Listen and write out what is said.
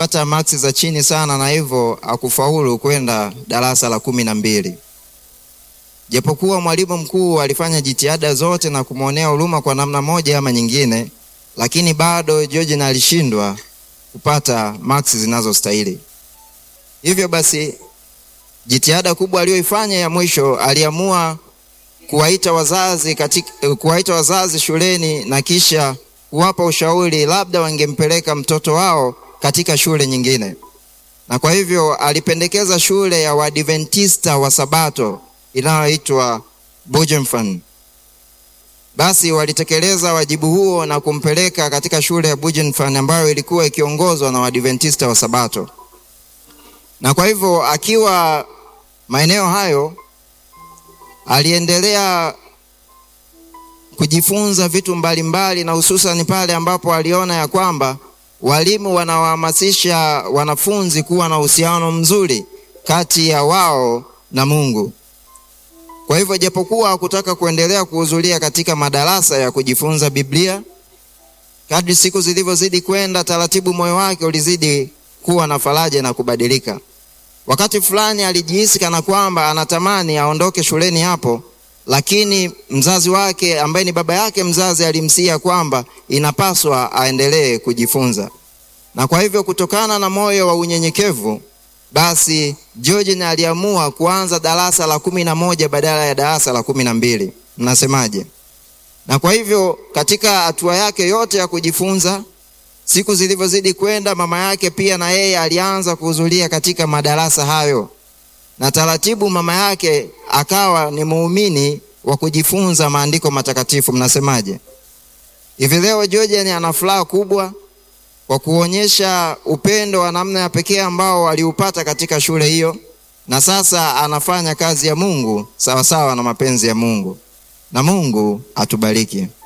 alipata maksi za chini sana na hivyo akufaulu kwenda darasa la kumi na mbili. Japokuwa mwalimu mkuu alifanya jitihada zote na kumwonea huruma kwa namna moja ama nyingine, lakini bado George alishindwa kupata maksi zinazostahili. Hivyo basi, jitihada kubwa aliyoifanya ya mwisho, aliamua kuwaita wazazi katika, kuwaita wazazi shuleni na kisha kuwapa ushauri labda wangempeleka mtoto wao katika shule nyingine, na kwa hivyo alipendekeza shule ya Waadventista wa Sabato inayoitwa Bujenfan. Basi walitekeleza wajibu huo na kumpeleka katika shule ya Bujenfan ambayo ilikuwa ikiongozwa na Waadventista wa Sabato, na kwa hivyo akiwa maeneo hayo aliendelea kujifunza vitu mbalimbali mbali, na hususan pale ambapo aliona ya kwamba walimu wanawahamasisha wanafunzi kuwa na uhusiano mzuri kati ya wao na Mungu. Kwa hivyo japokuwa hakutaka kuendelea kuhudhuria katika madarasa ya kujifunza Biblia, kadri siku zilivyozidi kwenda, taratibu moyo wake ulizidi kuwa na faraja na kubadilika. Wakati fulani alijihisi kana kwamba anatamani aondoke shuleni hapo, lakini mzazi wake ambaye ni baba yake mzazi alimsia kwamba inapaswa aendelee kujifunza, na kwa hivyo kutokana na moyo wa unyenyekevu basi George aliamua kuanza darasa la kumi na moja badala ya darasa la kumi na mbili. Mnasemaje? Na kwa hivyo katika hatua yake yote ya kujifunza, siku zilivyozidi kwenda, mama yake pia na yeye alianza kuhudhuria katika madarasa hayo, na taratibu mama yake akawa ni muumini wa kujifunza maandiko matakatifu. Mnasemaje? Hivi leo George ana furaha kubwa kwa kuonyesha upendo wa namna ya pekee ambao aliupata katika shule hiyo, na sasa anafanya kazi ya Mungu sawasawa na mapenzi ya Mungu, na Mungu atubariki.